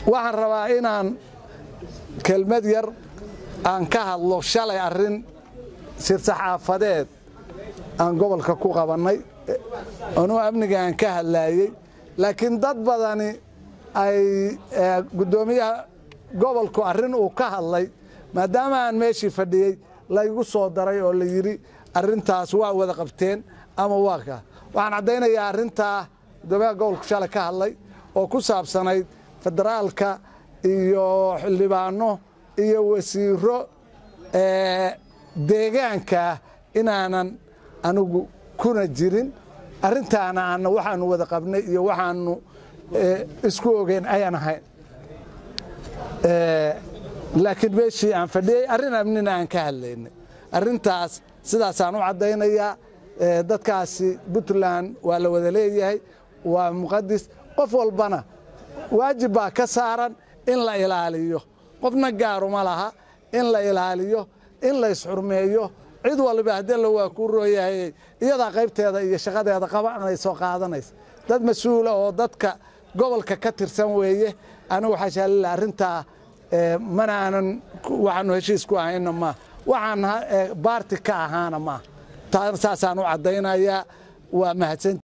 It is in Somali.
waxaan rabaa inaan kelmad yar aan ka hadlo shalay arrin shirsaxaafadeed aan gobolka ku qabannay anuu amniga aan ka hadlaayey laakiin dad badani ay guddoomiyaha gobolku arrin uu ka hadlay maadaama aan meeshii fadhiyey laygu soo daray oo la yidhi arrintaas waa wada qabteen ama waa ka waxaan caddaynayaa arrintaa guddoomiyaha gobolku shalay ka hadlay oo ku saabsanayd federaalka iyo xildhibaano iyo wasiiro deegaankaa inaanan anigu kuna jirin arrintaana aana waxaanu wada qabnay iyo waxaanu isku ogeyn ayaan ahayn laakiin meeshii aan fadhiyey arrin amnina aan ka hadlaynay arrintaas sidaasaan u caddaynayaa dadkaasi puntland waa la wada leeyahay waa muqadis qof walbana waajib baa ka saaran in la ilaaliyo qofna gaaruma laha in la ilaaliyo in la isxurmeeyo cid walba haddii la waa kuu rooyahay iyadaa qaybteeda iyo shaqadeeda qabanayso qaadanaysa dad mas-uula oo dadka gobolka ka tirsan weeye anigu xashaalila arrintaa mana aanan waxaanu heshiis ku ahayna maa waxaan baarti ka ahaana maa saasaan u caddaynayaa waa mahadsan